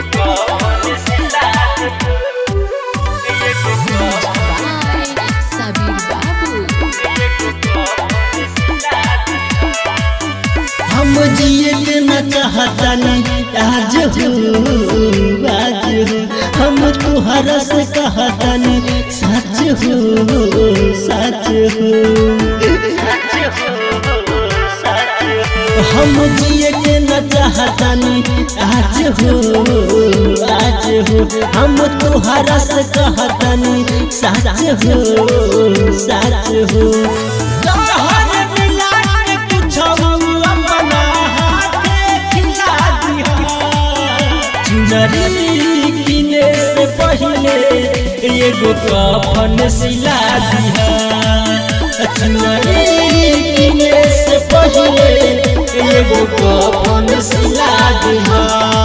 Sabir Babu. हम जिए के न चाहतानी आज हो आज हो हम तुहरा से कहतानी सच हो सच हो हम जिए के न चाहतानी आज हो आज हो हम तुहरा से कहतानी सच हो सच हो तोहर मिला के कुछो अपना हाथे खिला दिहा चुनरी किने से पहले एगो कफन सिला दिहा चुनरी किने से पहले एगो कफन सिला दिहा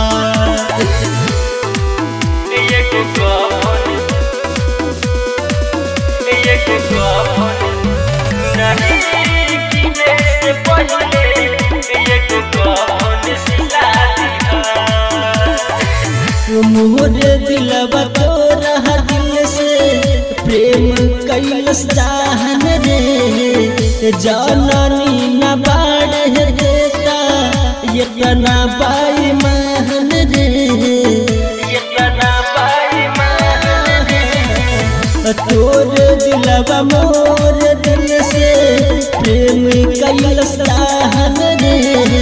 मोरे दिलवा तोरा दिल से प्रेम कैलस चाहन रे जाननी न बाढ़ देता इतना बाई महन रे इतना बाई महन रे तोर दिलवा मोर दिल से प्रेम कैलस चाहन रे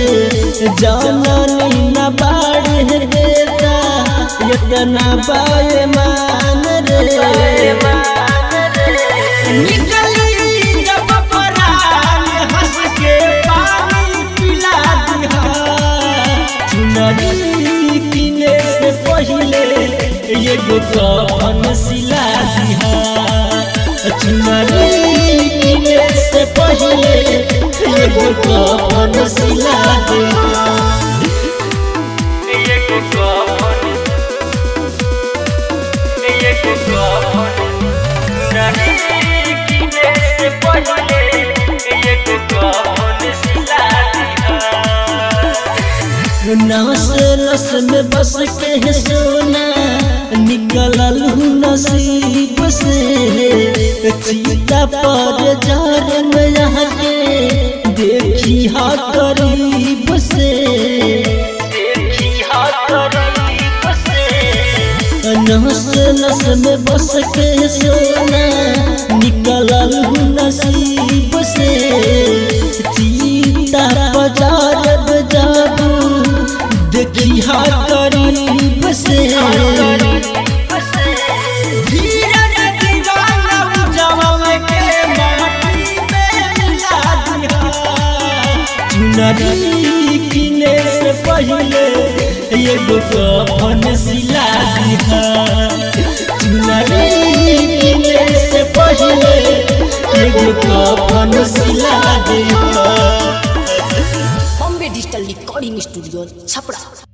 जाननी न बाढ़ देता इतना बाय मान रे निकली जब परान हंस के पानी पिला दिहा चुनरी किने से पहले एगो कफन सिला दिहा चुनरी किने से पहले एगो कफन सिला दिहा नस नस में बस के है सोना निकलल हूँ नसीब से चीता पर जार में यहाँ के देखी हा करीब से देखी हा करीब से नस नस में बस के सोना निकलल हूँ नसीब से चीता बजार जाबू देखी हा करीब से धीरज दीवाना उजवा के माटी में मिला दिहा चुनरी किने से पहले एगो कफन सिला दिहा चुनरी किने से पहले एगो कफन सिला दिहा Bombay Digital Recording Studio, Chapra.